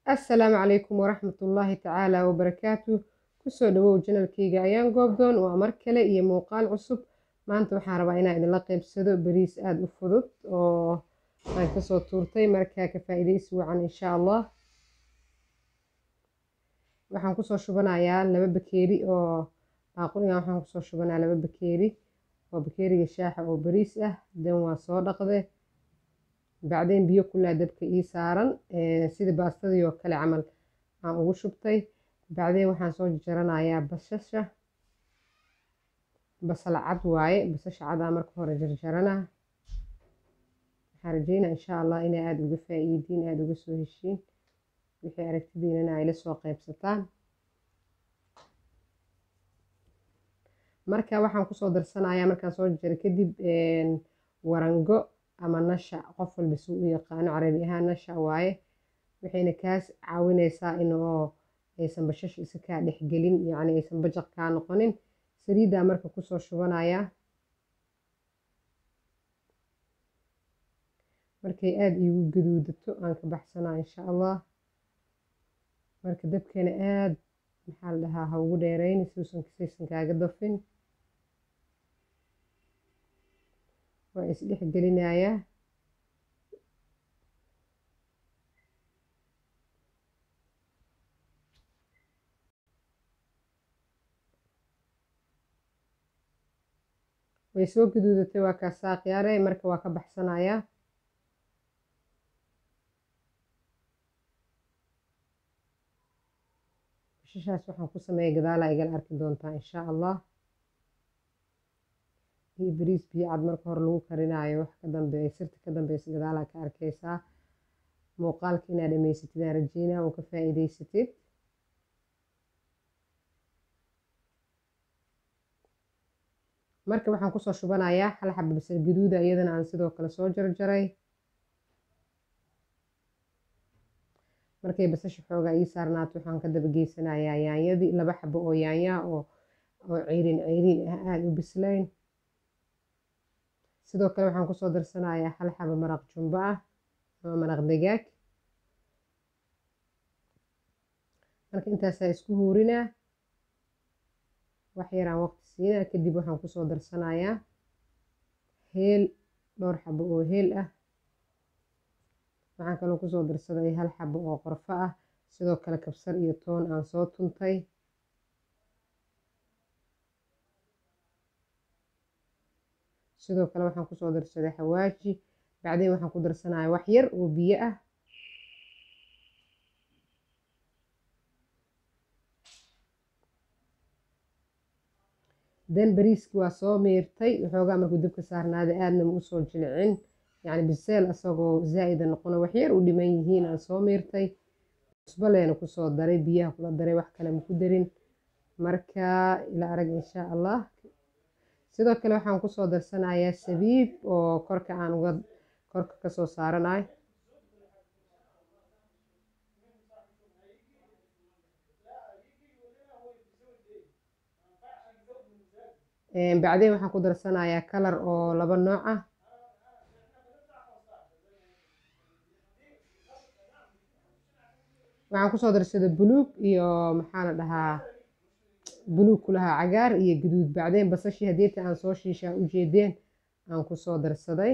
assalaamu calaykum waraxmatullaahi tacaala wabarakaatu kusoo dhawow janalkeyga ayaan goobdoon waa mar kale iyo muuqaal cusub maanta waxaan rabaa inaan idinla qeybsado bariis aada u fudud oo aan kasoo tuurtay markaa ka faa-iideysi wacan insha allah waxaan kusoo shubanayaa laba bakeeri oo baaquligan waxaan kusoo shubanayaa laba bakeeri oo bakeeriga shaaxa oo bariis ah dan waa soo dhaqde bacdeen biyo kulaa dabka ii saaran sida baastadii oo kale camal aan ugu shubtay bacdeen waxaan soo jaranayaa basasha basal cad waaye basasha cadaa marka hore jarjarana waxaan rajeynaa insha allah inaa aada uga faa-iidiin aada uga soo heshiin wixii aragtidiinana ay la soo qeybsataan marka waxaan kusoo darsanayaa markaan soo jaro kadib warango ama nasha qof walba suu u yaqaano carabi ahaan nasha waaye waxayna kaas caawineysaa inoo aysan bashasha isa kaa dhexgelin yacni aysan bajaq kaa noqonin saliiddaa marka kusoo shubanayaa markay aada iigu gaduudato aan ka baxsanaa insha allah marka dabkeena aada maxaa la dhahaa ha ugu dheereyni siuusan saysan kaaga dafin waa isdhex gelinayaa way soo gaduudatay waa kaa saaqyaare marka waa ka baxsanayaa bashashaas waxaan ku sameeyay gadaalaa igala arki doontaa insha allah iyo bariis biyo cad marka hore lagu karinaayo wax ka dambeeya sirta ka dambeysa gadaalaa ka arkeysaa muuqaalka inaad dhamaysatid aan rajeynaa oo ka faa-iideysatid marka waxaan kusoo shubanayaa hal xaba basal gaduuda iyadana aan sidoo kale soo jarjaray markay basasha xoogaa ii saarnaato waxaan ka daba geysanayaa yaanyadii laba xabo oo yaanyaa oo oo ceyrin ceyriin ah aada u bislayn sidoo kale waxaan kusoo darsanayaa hal xabo maraq jumbo ah ama maraq dagaag marka intaasaa isku huurinaa wax yaraan waqti siinaa kadib waxaan kusoo darsanayaa heel dhowr xabo oo heel ah waxaan kaloo kusoo darsaday hal xabo oo qorfo ah sidoo kale kabsar iyo toon aan soo tuntay sidoo kale waxaan kusoo darsaday xawaaji bacdeen waxaan ku darsanaya wax yar oo biyo ah dan bariiski waa soo miirtay waxoogaa markuu dabka saarnaaday aadna ma usoo jilicin yacni biseel asagoo zaa'ida noqono wax yar u dhiman yihiin aan soo miirtay cusbo leena kusoo daray biyaha kula daray wax kale maku darin marka ila arag insha allah sidoo kale waxaan kusoo darsanayaa sabiib oo korka aan uga korka kasoo saaranayo bacdeen waxaan ku darsanayaa kalar oo laba nooc ah waxaan kusoo darsaday buluug iyo maxaa la dhahaa buluug kulahaa cagaar iyo gaduud bacdeen basashii hadeeta aan soo shiishaa ujeedeen aan kusoo darsaday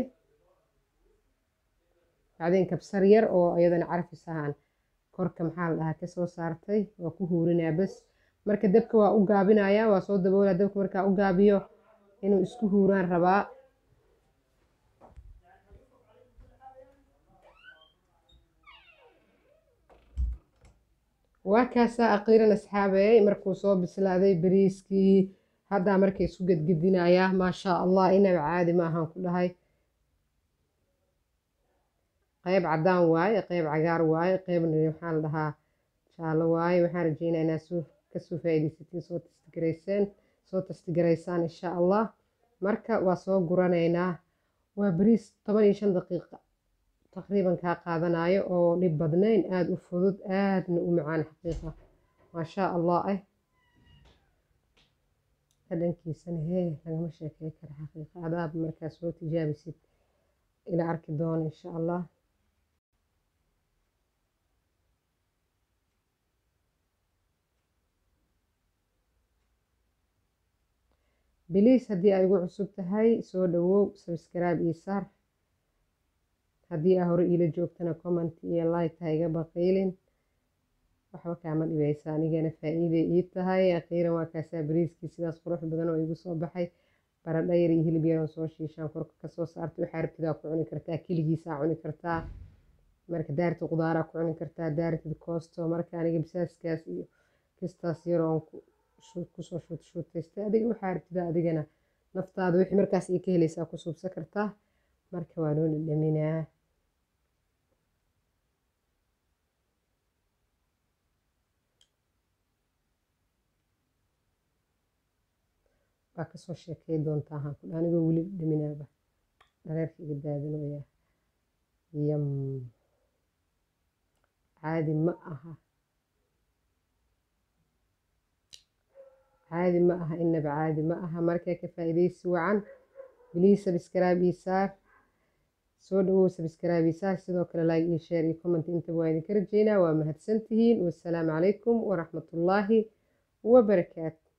bacdeen kabsar yar oo iyadana carfis ahaan korka maxaa la dhahaa kasoo saartay waa ku huurinaa bas marka dabka waa u gaabinayaa waa soo daboolaa dabka markaa u gaabiyo inuu isku huuraan rabaa waa kaasaa aqiiran asxaabeey markuu soo bislaaday bariiskii haddaa marka isku gedgedinayaa maashaa allah inaba caadi maahan ku dhahay qeyb caddaan waaye qeyb cagaar waaye qeybna waxaa la dhahaa jaallo waaye waxaan rajeynaa inaa soo kasoo faa-ideysatiin soo tastigarayseen soo tastigaraysaan insha allah marka waa soo guranaynaa waa bariis toban iyo shan daqiiqa taqriiban kaa qaadanayo oo dhib badnayn aada u fudud aadna u macaan xaqiiqa maashaa allah ah dhadhankiisana hee lagama sheekey kara xaqiiqa adaab markaa soo tijaabisid ila arki doono insha allah biliis haddii ay igu cusub tahay soo dhawow sabskraibe iyo saar haddii aa hore iila joogtana comment iyo like ha iga baqiilin waxba kaama dhibaysa anigana faa-iiday ii tahay akhiiran waa kaasaa bariiskii sidaas qurux badan oo igu soo baxay baradha yar iyo hilib yaran soo shiishaan korka kasoo saartay waxaa rabtidaa ku cuni kartaa keligiisaa cuni kartaa marka daartid qudaaraa ku cuni kartaa daartid koosto marka aniga bisaaskaas iyo kistaas yar oon kusoo shuut shuutaystay adiga waxaa rabtidaa adigana naftaada wixii markaas iyo ka helaysaa ku suubsan kartaa marka waa noo dhadhaminaa waa kasoo sheekay doontaa haan kudha anigoo weli dhaminaaba dhareerka iga daadinooyaa yam caadi ma aha caadi ma aha inaba caadi ma aha markaa ka faa-iidaysi wacan biliis sabskraibe ii saar soo dhawow sabskraibe ii saar sidoo kale like iyo share iyo comment intaba waa idinka rajeynaa waa mahadsantihiin wassalaamu calaykum waraxmatullaahi wabarakaatu